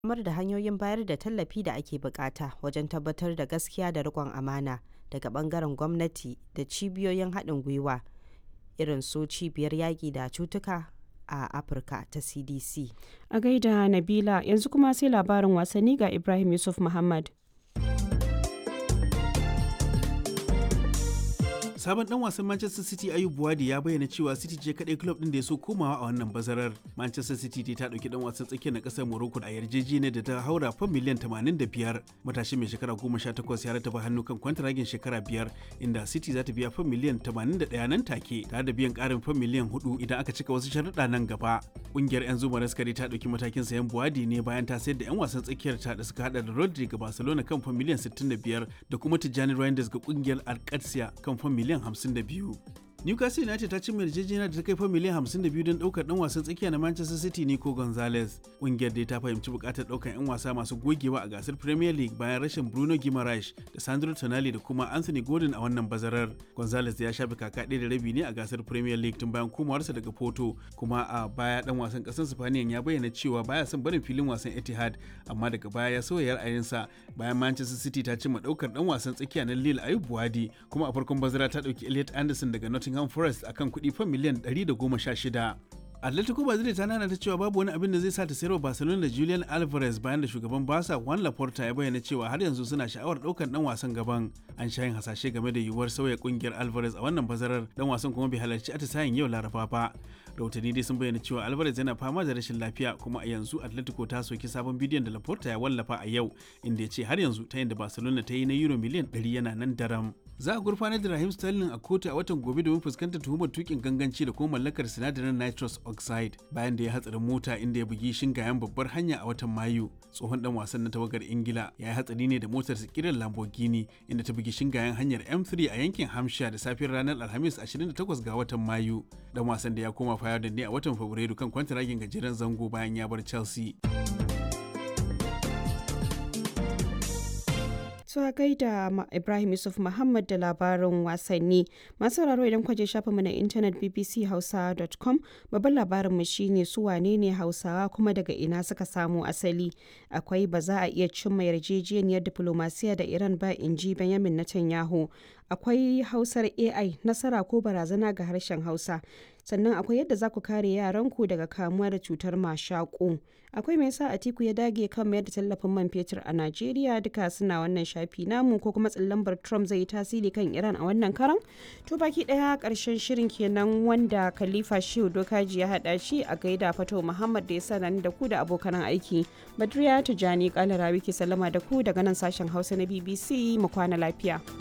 samar da hanyoyin bayar da tallafi da ake bukata wajen tabbatar da gaskiya da riƙon amana daga ɓangaren gwamnati da cibiyoyin haɗin gwiwa irin su cibiyar yaƙi da cutuka a afirka ta cdc a gaida nabila yanzu kuma sai labarin wasanni ga ibrahim yusuf muhammad sabon dan wasan Manchester City Ayub Buwadi ya bayyana cewa City ce kadai club din da ya so komawa a wannan bazarar. Manchester City ta dauki dan wasan tsakiyar na kasar Morocco a yarjejeniyar da ta haura fan miliyan 85. Matashi mai shekara 18 ya rataba hannu kan kwantaragin shekara biyar inda City za ta biya fan miliyan 81 nan take tare da biyan karin fan miliyan 4 idan aka cika wasu sharuɗa nan gaba. Kungiyar 'yan zuma raskari ta dauki matakin sayan Buwadi ne bayan ta sayar da 'yan wasan tsakiyar ta da suka hada da Rodri ga Barcelona kan fan miliyan 65 da kuma Tijjani Reinders ga kungiyar Alcatia kan fan miliyan miliyan 52. Newcastle United ta cimma yarjejeniya da ta kai fa miliyan 52 don daukar dan wasan tsakiya na Manchester City Nico Gonzalez. Kungiyar dai ta fahimci bukatar daukar 'yan wasa masu gogewa a gasar Premier League bayan rashin Bruno Guimaraes da Sandro Tonali da kuma Anthony Gordon a wannan bazarar. Gonzalez ya shafe kaka ɗaya da rabi ne a gasar Premier League tun bayan komawarsa daga Porto, kuma a baya dan wasan ƙasar Spaniyan ya bayyana cewa baya son barin filin wasan Etihad, amma daga baya ya sauya ra'ayinsa bayan Manchester City ta cimma daukar dan wasan tsakiya na Lille Ayub Buwadi, kuma a farkon bazara ta dauki Elliot Anderson daga Nottingham Nottingham Forest akan kuɗi fan miliyan 116. Atletico Madrid ta nana ta cewa babu wani abin da zai sa ta sayarwa Barcelona da Julian Alvarez bayan da shugaban Barca Juan Laporta ya bayyana cewa har yanzu suna sha'awar ɗaukar dan wasan gaban. An sha yin hasashe game da yiwuwar sauya kungiyar Alvarez a wannan bazarar dan wasan kuma bai halarci atisayen yau Laraba ba. Rahotanni dai sun bayyana cewa Alvarez yana fama da rashin lafiya kuma a yanzu Atletico ta soki sabon bidiyon da Laporta ya wallafa a yau inda ya ce har yanzu ta da Barcelona ta yi na euro miliyan 100 yana nan daram. Za a gurfanar da Raheem Sterling a kotu a watan gobe domin fuskantar tuhumar tukin ganganci da kuma mallakar sinadarin nitrous oxide bayan da ya hatsarin mota inda ya bugi shingayen babbar hanya a watan Mayu. Tsohon dan wasan na tawagar Ingila ya yi hatsari ne da motar kiran Lamborghini inda ta bugi shingayen hanyar M3 a yankin Hampshire da safiyar ranar Alhamis 28 ga watan Mayu. Dan wasan da ya koma fayar da ne a watan Fabrairu kan kwantaragin gajeren zango bayan ya bar Chelsea. a gaida Ibrahim Yusuf Muhammad da labarin wasanni. Masu sauraro idan kwaje shafinmu na intanet bbchausa.com babban labarinmu shine su wane ne Hausawa kuma daga ina suka samu asali. Akwai ba za a iya cimma yarjejeniyar diplomasiya da Iran ba in ji Benjamin Netanyahu. Akwai Hausar AI nasara ko barazana ga harshen Hausa. sannan akwai yadda za ku kare yaranku daga kamuwa da cutar mashaƙo akwai mai sa atiku ya dage kan mayar da tallafin man fetur a najeriya duka suna wannan shafi namu ko kuma tsallambar trump zai yi tasiri kan iran a wannan karan to baki daya karshen shirin kenan wanda khalifa shehu dokaji ya hada shi a gaida fato muhammad da ya sanar da ku da abokan aiki badriya tijani kalara wiki sallama da ku daga nan sashen hausa na bbc mu kwana lafiya